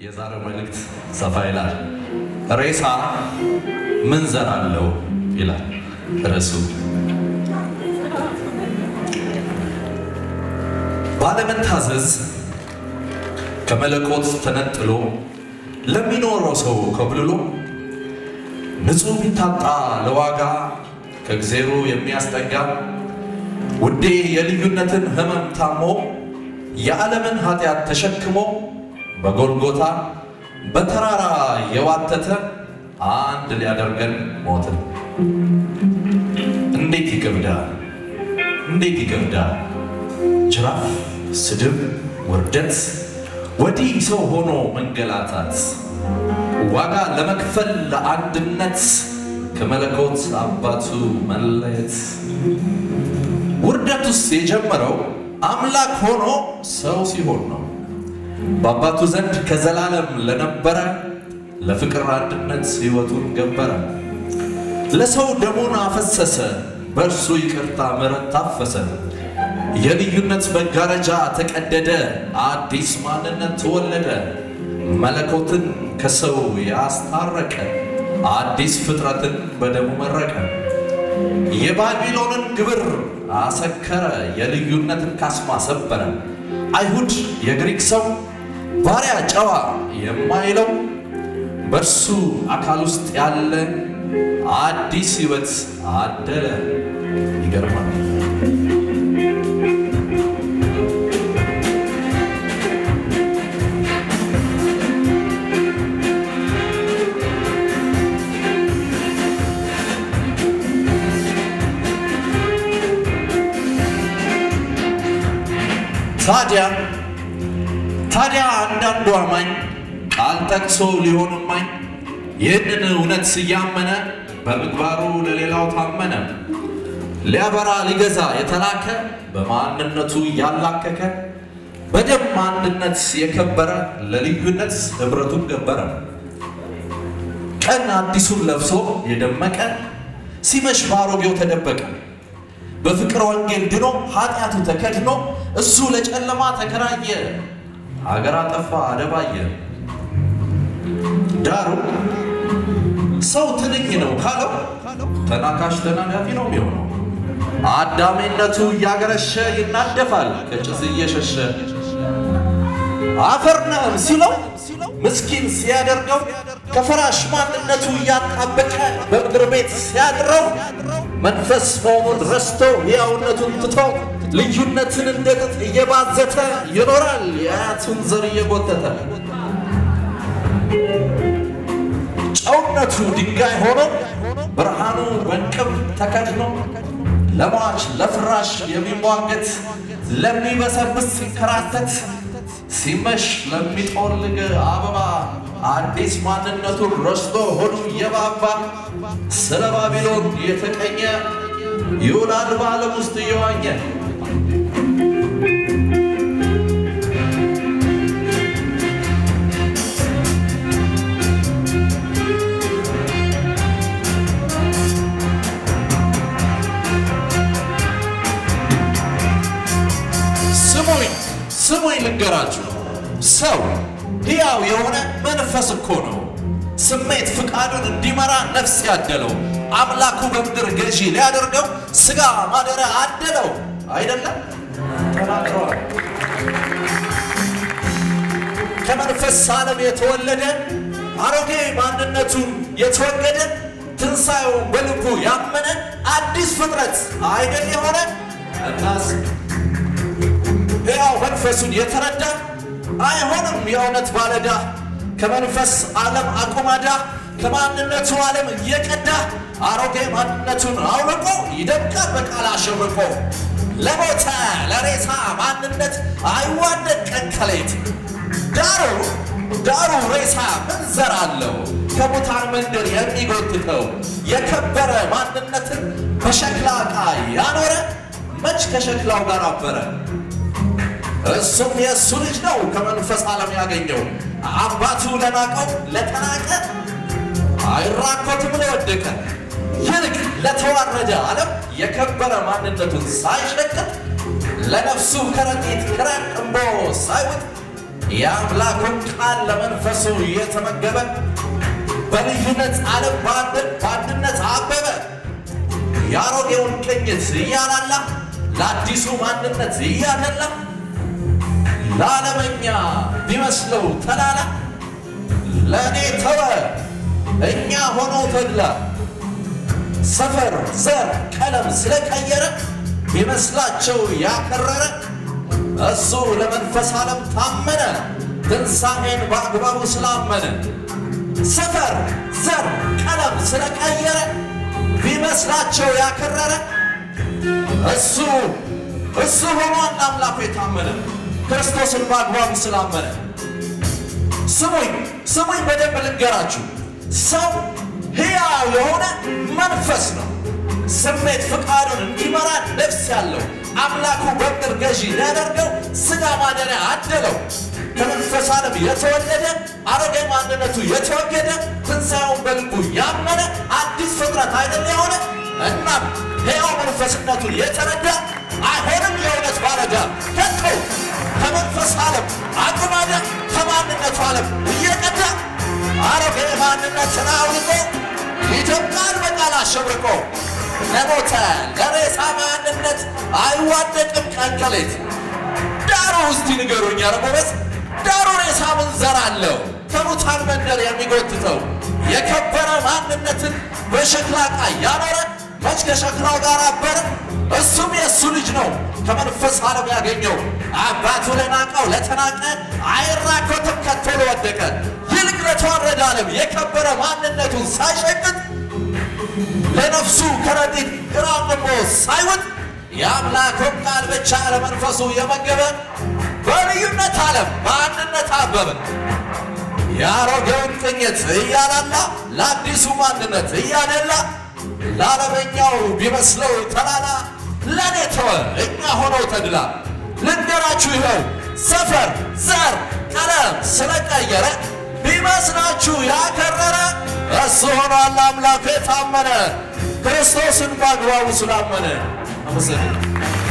የዛሬው መልእክት ሰፋ ይላል። ሬሳ ምን ዘር አለው ይላል ርዕሱ። ባለመታዘዝ ከመለኮት ተነጥሎ ለሚኖረው ሰው ኮብልሎ ንጹሕ ቢታጣ ለዋጋ ከእግዜሩ የሚያስጠጋ ውዴ የልዩነትን ሕመም ታሞ የዓለምን ኃጢአት ተሸክሞ በጎልጎታ በተራራ የዋተተ አንድ ሊያደርገን ሞተ። እንዴት ይከብዳል! እንዴት ይከብዳል! ጅራፍ፣ ስድብ፣ ውርደት፣ ወዲህ ሰው ሆኖ መንገላታት፣ ዋጋ ለመክፈል ለአንድነት ከመለኮት አባቱ መለየት። ውርደቱስ የጀመረው አምላክ ሆኖ ሰው ሲሆን ነው። በአባቱ ዘንድ ከዘላለም ለነበረ ለፍቅር አንድነት ሕይወቱን ገበረ። ለሰው ደሙን አፈሰሰ፣ በእርሱ ይቅርታ ምሕረት ታፈሰ። የልዩነት መጋረጃ ተቀደደ፣ አዲስ ማንነት ተወለደ። መለኮትን ከሰው ያስታረቀ፣ አዲስ ፍጥረትን በደሙ መረቀ። የባቢሎንን ግብር አሰከረ፣ የልዩነትን ካስማ ሰበረ። አይሁድ የግሪክ ሰው ባሪያ ጨዋ የማይለው በእርሱ አካል ውስጥ ያለ አዲስ ሕይወት አደለ። ይገርማል። ታዲያ ታዲያ አንዳንዱ አማኝ ቃል ጠቅሶ ሊሆን ማኝ ይህንን እውነት እያመነ በምግባሩ ለሌላው ታመነ። ሊያበራ ሊገዛ የተላከ በማንነቱ እያላከከ በደም አንድነት የከበረ ለልዩነት ኅብረቱን ገበረ። ቀን አዲሱን ለብሶ የደመቀ ሲመሽ በአሮጌው ተደበቀ። በፍቅር ወንጌል ድኖ ኃጢአቱ ተከድኖ እሱ ለጨለማ ተከራየ። ሀገር አጠፋ አደባየ። ዳሩ ሰው ትንኝ ነው ካለው ተናካሽ ተናጋፊ ነው የሚሆነው። አዳሜነቱ እያገረሸ ይናደፋል ከጭስ እየሸሸ አፈር ነህም ሲለው ምስኪን ሲያደርገው ከፈራሽ ማንነቱ እያጣበቀ በምድር ቤት ሲያድረው መንፈስ መሆኑን ረስቶ ሕያውነቱን ትቶ ልዩነትን እንደ ጥጥ እየባዘተ ይኖራል የአያቱን ዘር እየጎተተ ጨውነቱ ድንጋይ ሆኖ ብርሃኑ በእንቅብ ተከድኖ ለሟች ለፍራሽ የሚሟገት ለሚበሰብስ ሲንከራተት ሲመሽ ለሚጦልግ አበባ አዲስ ማንነቱን ረስቶ ሆዱ እየባባ ስለ ባቢሎን የተቀኘ ይውላል በዓለም ውስጥ እየዋኘ ስሙኝ ስሙኝ ልንገራችሁ፣ ሰው ሕያው የሆነ መንፈስ እኮ ነው። ስሜት ፍቃዱን እንዲመራ ነፍስ ያደለው አምላኩ በምድር ገዢ ሊያደርገው ሥጋ ማደሪያ አደለው አይደለም ተናግረዋል። ከመንፈስ ዓለም የተወለደ አሮጌ ማንነቱን የተወገደ ትንሣኤውን በልቡ ያመነ አዲስ ፍጥረት አይደል የሆነ እናስ ሕያው መንፈሱን የተረዳ አይሆንም የእውነት ባለዳ ከመንፈስ ዓለም አቁማዳ ከማንነቱ ዓለም እየቀዳ አሮጌ ማንነቱን አውልቆ ይደምቃል በቃል አሸብርቆ ለሞተ ለሬሳ ማንነት አይዋደድ ቀን ከሌት ዳሩ ዳሩ ሬሳ ምን ዘር አለው ከሙታን መንደር የሚጎትተው የከበረ ማንነትን በሸክላ ዕቃ ያኖረ መች ከሸክላው ጋር አበረ እሱም የእሱ ልጅ ነው ከመንፈስ ዓለም ያገኘው አባቱ ለናቀው ለተናቀ አይራኮትም ለወደቀ ይልቅ ለተዋረደ ዓለም የከበረ ማንነቱን ሳይሸቅጥ ለነፍሱ ከረጢት ክራቅ እምቦ ሳይውጥ የአምላኩን ቃል ለመንፈሱ እየተመገበ በልዩነት ዓለም በአንድነት አበበ። የአሮጌውን ቅኝት እያላላ ለአዲሱ ማንነት እያደላ ለዓለመኛ ቢመስለው ተላላ ለእኔ ተወ እኛ ሆኖ ተድላ ሰፈር ዘር ቀለም ስለቀየረ ቢመስላቸው ያከረረ እሱ ለመንፈስ ዓለም ታመነ ትንሣኤን በአግባቡ ስላመነ ሰፈር ዘር ቀለም ስለቀየረ ቢመስላቸው ያከረረ እሱ እሱ ሆኗል አምላኩ የታመነ ክርስቶስን በአግባቡ ስላመነ። ስሙኝ ስሙኝ በደንብ ልንገራችሁ። ሰው ሕያው የሆነ መንፈስ ነው። ስሜት ፍቃዱን እንዲመራ ነፍስ ያለው አምላኩ በምድር ገዢ ሊያደርገው ሥጋ ማደሪያ አደለው። ከመንፈስ ዓለም የተወለደ አሮጌ ማንነቱ የተወገደ ትንሣኤውን በልቡ ያመነ አዲስ ፍጥረት አይደል የሆነ እናም ሕያው መንፈስነቱን የተረዳ አይሆንም የእውነት ባለጋ ከቶ ከመንፈስ ዓለም አቁማዳ ከማንነቱ ዓለም እየቀዳ አሮጌ ማንነትን አውልቆ ይደምቃል በቃል አሸብርቆ ለሞተ ለሬሳ ማንነት አይዋደቅም ቀንቀሌት ዳሩ እስቲ ንገሩኝ አረጎበዝ ዳሩ ሬሳ ምን ዘር አለው ከሙታን መንደር የሚጎትተው የከበረ ማንነትን በሸክላ ዕቃ ያኖረ መች ከሸክላው ጋር አበረ እሱም የእሱ ልጅ ነው ከመንፈስ ዓለም ያገኘው አባቱ ለናቀው ለተናቀ አይራኮትም ከቶ ለወደቀ ይልቅ ለተዋረደ ዓለም የከበረ ማንነቱን ሳይሸቅጥ ለነፍሱ ከረጢት ግራ ቆሞ ሳይውጥ የአምላኩን ቃል ብቻ ለመንፈሱ የመገበ በልዩነት ዓለም በአንድነት አበበ። የአሮጌውን ቅኝት እያላላ ለአዲሱ ማንነት እያደላ ለዓለመኛው ቢመስለው ተላላ ለእኔ ተወ እኛ ሆነው ተድላ ልንገራችሁ ይኸው ሰፈር ዘር ቀለም ስለቀየረ ቢመስላችሁ ያከረረ እሱ ሆኗል አምላኩ የታመነ ክርስቶስን በአግባቡ ስላመነ አመሰግናለሁ።